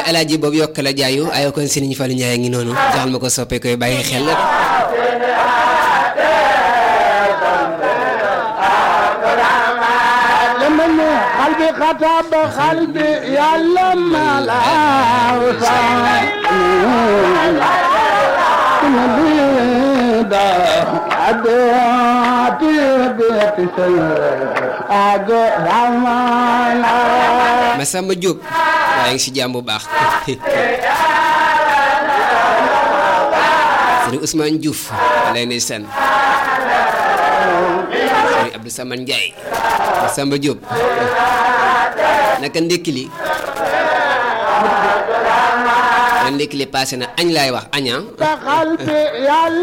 alaaji boobu yokk la jaayu ayoo kon Serigne Fallou Ndiaye ngi noonu joxal ma ko soppe koy bàyyi xel قلبي خطب قلبي يا لما لا Massamba Diop waaye ngi si jàmm bu baax Serigne Ousmane Diouf lay ne sen Serigne Abdou Samane Ndiaye Massamba Diop naka ndékki li ndékki li passé na añ laay wax aña قلبي يا